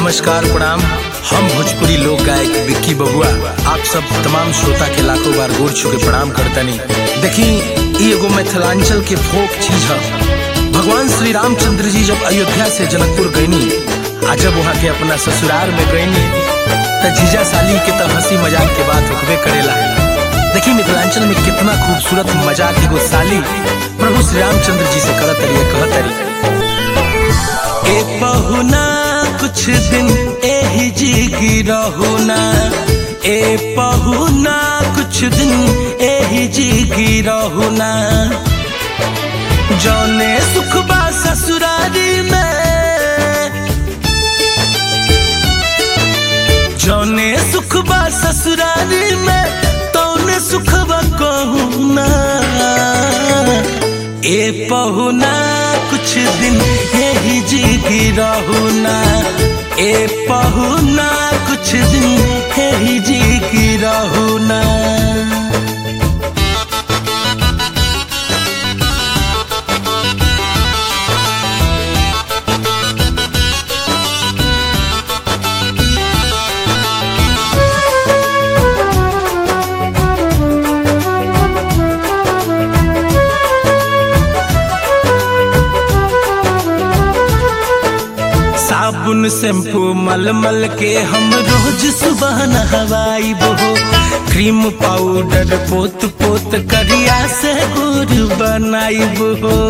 नमस्कार प्रणाम हम भोजपुरी लोक गायक विक्की बबुआ आप सब तमाम श्रोता के लाखों बार गोर छू के प्रणाम करतनी देखी ई एगो मिथिलांचल के फोक चीज है भगवान श्री रामचंद्र जी जब अयोध्या से जनकपुर गईनी आ जब वहाँ के अपना ससुराल में गईनी त जीजा साली के तो हंसी मजाक के बात होकबे करेला देखी मिथिलांचल में कितना खूबसूरत मजाक एगो साली प्रभु श्री रामचंद्र जी से करत रही कहत रही ए पहुना कुछ दिन एही जी रहुना ए पहुना कुछ दिन एही जी रहुना जौने सुख बा ससुरारी में जौने सुख बा ससुरारी में तौने सुख बा कहूना ए पहुना कुछ दिन यही जी रहुना ए पहुना कुछ दिन यही जी रहुना साबुन शैम्पू मल मल के हम रोज सुबह नहवाई हो क्रीम पाउडर पोत पोत करिया से गुर बनाई हो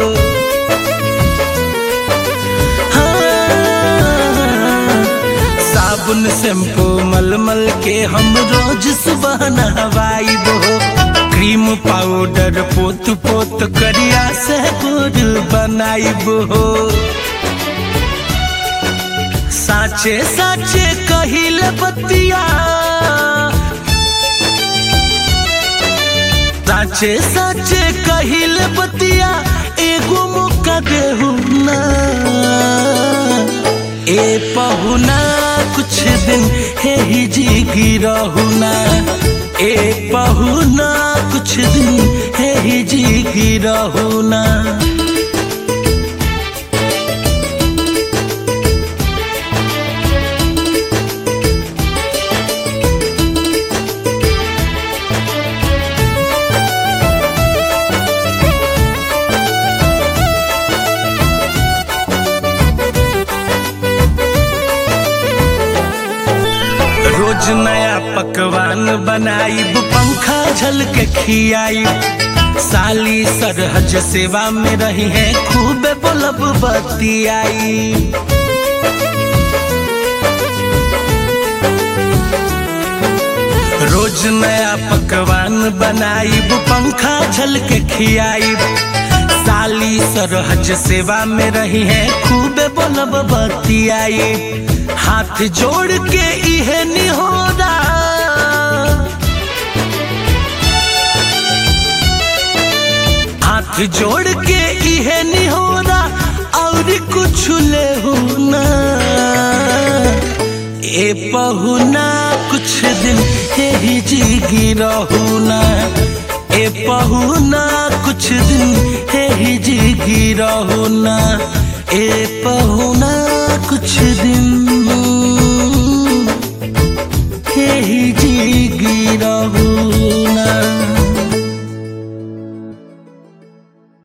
हाँ, साबुन शैम्पू मल मल के हम रोज सुबह नहवाई हो क्रीम पाउडर पोत पोत करिया से गुर बनाई हो साचे साचे कहिल बतिया साचे साचे कहिल बतिया एगो मौका देहु ना ए पहुना कुछ दिन हे ही जी रहुना ए पहुना कुछ दिन हे ही जी रहुना रोज नया पकवान बनाई पंखा झल के खियाई साली सरहज सेवा में रही है खूब बोलब बतियाई रोज नया पकवान बनाई पंखा झल के खियाई साली सरहज सेवा में रही है खूब बोलब बतियाई हाथ जोड़ के इहे निहोरा हाथ जोड़ के इहे निहोरा और कुछ ले होना ए पहुना कुछ दिन यही जी रहुना ए पहुना कुछ दिन यही जी रहुना ए पहुना कुछ दिन